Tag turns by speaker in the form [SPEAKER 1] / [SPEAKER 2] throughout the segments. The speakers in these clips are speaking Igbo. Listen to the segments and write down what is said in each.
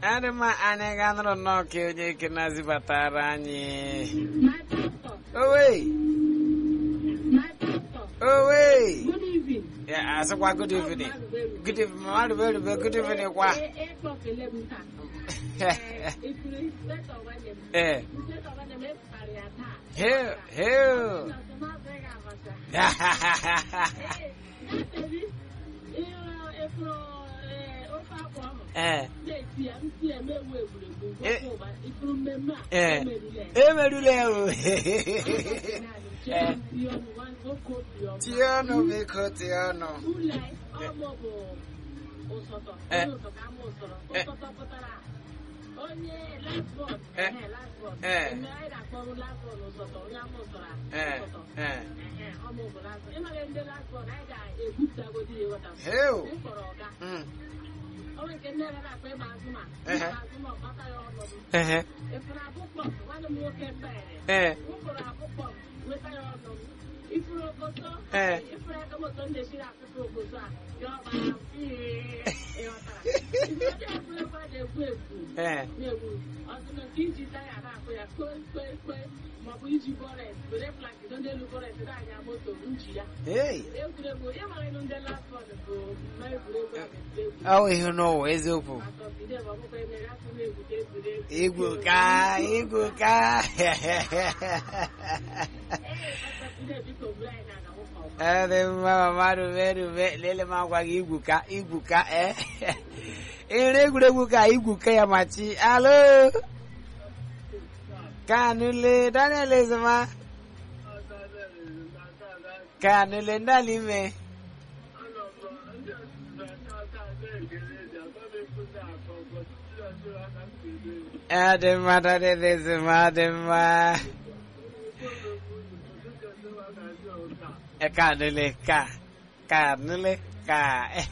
[SPEAKER 1] adị mma anyị ga-anụrụ nnọọ ka onye ike na-azibatara anyị
[SPEAKER 2] My pastor,
[SPEAKER 1] owe
[SPEAKER 2] my pastor,
[SPEAKER 1] owe
[SPEAKER 2] good evening.
[SPEAKER 1] ya asịkwa good evening good evening mmadụ bụ erube good evening kwa
[SPEAKER 2] Eight o'clock, eleven time. Eh, if you respect our name,
[SPEAKER 1] ee
[SPEAKER 2] respect our name, eh, karịa taa.
[SPEAKER 1] heu heu
[SPEAKER 2] Na so na beg abasa. Eh, na-ebi, ihe efuru, eh, ofe akwa ahụ.
[SPEAKER 1] ee
[SPEAKER 2] Na-eti ya, ntị ya na-ewu egwuregwu.
[SPEAKER 1] Eh.
[SPEAKER 2] Ofe ụba, ifuru mmemme a,
[SPEAKER 1] Eh.
[SPEAKER 2] emerula ya.
[SPEAKER 1] emerula ya o
[SPEAKER 2] Jee tie ọnụ, nwa- nwoke obi ọma.
[SPEAKER 1] tie ọnụ biko tie ọnụ
[SPEAKER 2] Ule, ọmụ bụ ụsọtọ.
[SPEAKER 1] Eh.
[SPEAKER 2] Onye ụsọ ka ama ụsọrọ.
[SPEAKER 1] Eh.
[SPEAKER 2] Ụsọtọ pụtara onye last born.
[SPEAKER 1] Eh.
[SPEAKER 2] Ehe, last born.
[SPEAKER 1] Eh.
[SPEAKER 2] Eme anyị na-akpọrụ last born ụsọtọ, onye ama ụsọrọ a,
[SPEAKER 1] ee
[SPEAKER 2] ụsọtọ.
[SPEAKER 1] ee
[SPEAKER 2] Ehe, ọmụ bụ last born. Ịmara ndị last born, anyị ga-egwupụtagodi ya ịghọta.
[SPEAKER 1] heu
[SPEAKER 2] M kpọrọ ọga.
[SPEAKER 1] Mm.
[SPEAKER 2] O nwere nke ndị ebe na-akpọ ịma azụ ma.
[SPEAKER 1] Ehe.
[SPEAKER 2] Ịma azụ ma ọ gbata ya ọnọdụ.
[SPEAKER 1] ehe
[SPEAKER 2] Efere akpụkpọ, nwanne m nwoke mbere.
[SPEAKER 1] ee
[SPEAKER 2] M kpọrọ akpụkpọ, weta ya ọnọdụ. Ifuru okoto,
[SPEAKER 1] Eh.
[SPEAKER 2] ifuru aka moto ndị esi na-akụkọ okoto a, ya ọba ee, ịghọtara. Ifuru ndị egwuregwu a na-egwu egwu
[SPEAKER 1] ee
[SPEAKER 2] na-egwu ọtụtụ nke iji taya na-akụ ya kpe kpe kpe maọbụ iji bọret were plakid ndị elu bọret na-anya moto nji ya
[SPEAKER 1] ee
[SPEAKER 2] egwuregwu ya mara ịnụ ndị last bọd bụ mma egwuregwu a na-egwu
[SPEAKER 1] ọ ihe n'ụwa eziokwu
[SPEAKER 2] atọbide ma ọkpụkọ emere afọ na-egwu ka egwuregwu
[SPEAKER 1] igwu ka igwu ka
[SPEAKER 2] atọbide biko buru anyị na na nwoke ọgba
[SPEAKER 1] ọ dị mma mama rube rube lele m agwa gị igwu ka igwu ka ee ere egwuregwu ka igwu ka ya machi alo kanule daniel ezema kanule ndalime ọ dị mma daniel ezema ọ dị mma e kanule ka kanule ka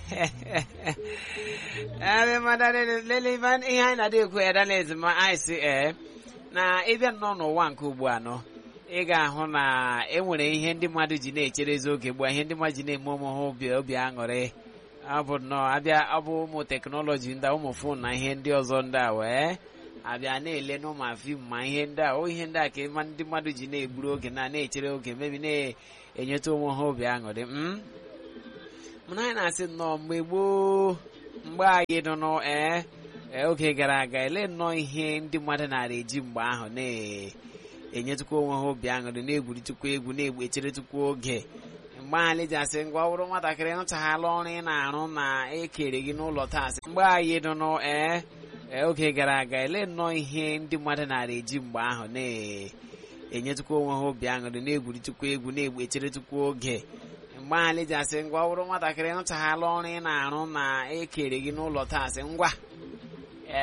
[SPEAKER 1] ọ dị mma daniel lele ife ihe anyị na-adị ekwu ya daniel ezema anyị si ee na ịbịa nnọọ n'ụwa nke ugbu a nọ ị ga-ahụ na e nwere ihe ndị mmadụ ji na-echerezi oge gbua ihe ndị mmadụ ji na-eme ụmụ ha obi obi aṅụrị ọ bụ nnọọ abịa ọ bụ ụmụ teknọlọji ndị a, ụmụ fon na ihe ndị ọzọ ndị a wee abịa na-ele n'ụmụ fim ma ihe ndị a o ihe ndị a ka ịma ndị mmadụ ji na-egburu oge na na-echere oge mebi na-enyeta ụmụ ha obi aṅụrị m mana anyị na-asị nnọọ mgbe gboo mgbe anyị nọ nọ ee ee, oge gara aga ele nnọọ ihe ndị mmadụ nara eji mgbe ahụ na-enyetụkwa onwe ha obi aṅụrị na-egwuritukwa egwu na-egbu echeretukwa oge mgbe anyị ji asị ngwa ọ bụrụ nwatakịrị nụchaghala ọrụ ị na-arụ na ekere gị n'ụlọ taa sị mgbe anyị nọ nọ ee ee, oge gara aga ele nnọọ ihe ndị mmadụ nara eji mgbe ahụ na-enyetụkwa onwe ha obi aṅụrị na-egwuritukwa egwu na-egbu echeretukwa oge mgbe anyị ji asị ngwa ọ bụrụ nwatakịrị nụchaghala ọrụ ị na-arụ na ekere gị n'ụlọ taa sị ngwa